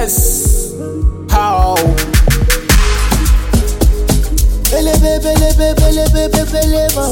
Yes. How? Belebe, belebe, belebe, belebe.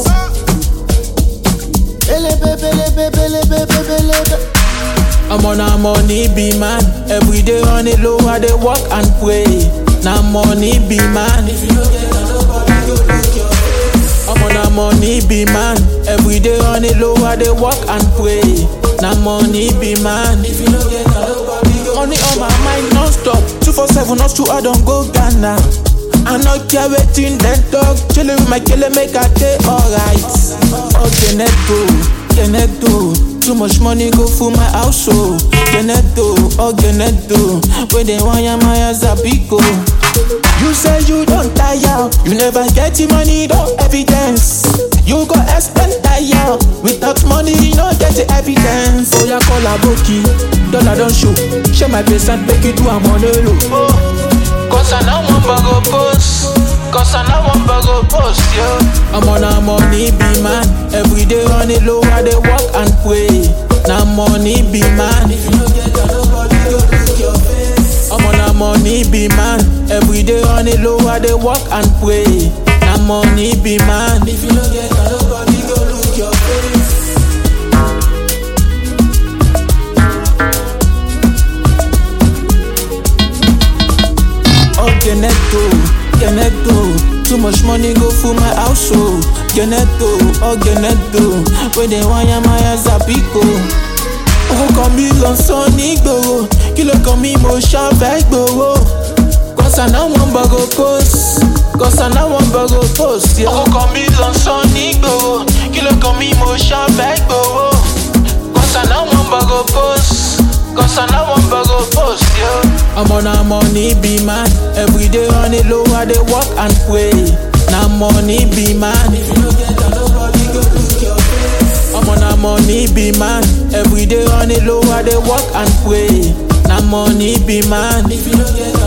Belebe, belebe, belebe, belebe. I'm on a money be man. Every day on it low, I dey work and pray. Now money be man. If you don't get nobody go look your face. I'm on a money be man. Every day on it low, I dey work and pray. Now money be man. If you don't get nobody go Money on my mind non-stop. Two for seven, not two, I don't go Ghana. I no care wetin dem talk. Chillin' with my killer make I dey alright. Okay, neto, Geneto. Too much money go full my house, oh. Geneto, oh Geneto. When they want ya my ass a pico. You say you don't tire, you never get the money, no evidence. You go expend tire, without money, you no get the evidence. Oh yeah, call a bookie, dollar don't show. Share my place and make it do a money low. Oh, cause I know one bag of post. Cause I know one bag of post, yeah. I'm on a money be man. Every day on it low, I dey work and pray. Now money be man. If you don't get that, nobody go look your face. I'm on a money be man. Every day on it low, I dey work and pray. Now money be man. If you don't get that, nobody go look your face. Oh, Geneto, Geneto. Too much money go full my house, oh. Geneto, oh, Geneto. When they want ya, my ass a pico. Owó kan mi lọ sọ nígboro, kí ló kan mi mo ṣàfẹ́ gbowó. Cause I now wan borrow post, cause I now wan borrow post, yeah. Owó kan mi lọ sọ nígboro, kí ló kan mi mo ṣàfẹ́ gbowó. Cause I now wan borrow post, cause I now wan borrow post, yeah. I'm on a money be man, every day on it low, I dey work and pray. Now money be man, if you no get that, nobody go look your face. I'm on a money be man, every day on it low, I dey work and pray. Now money be man, if you no get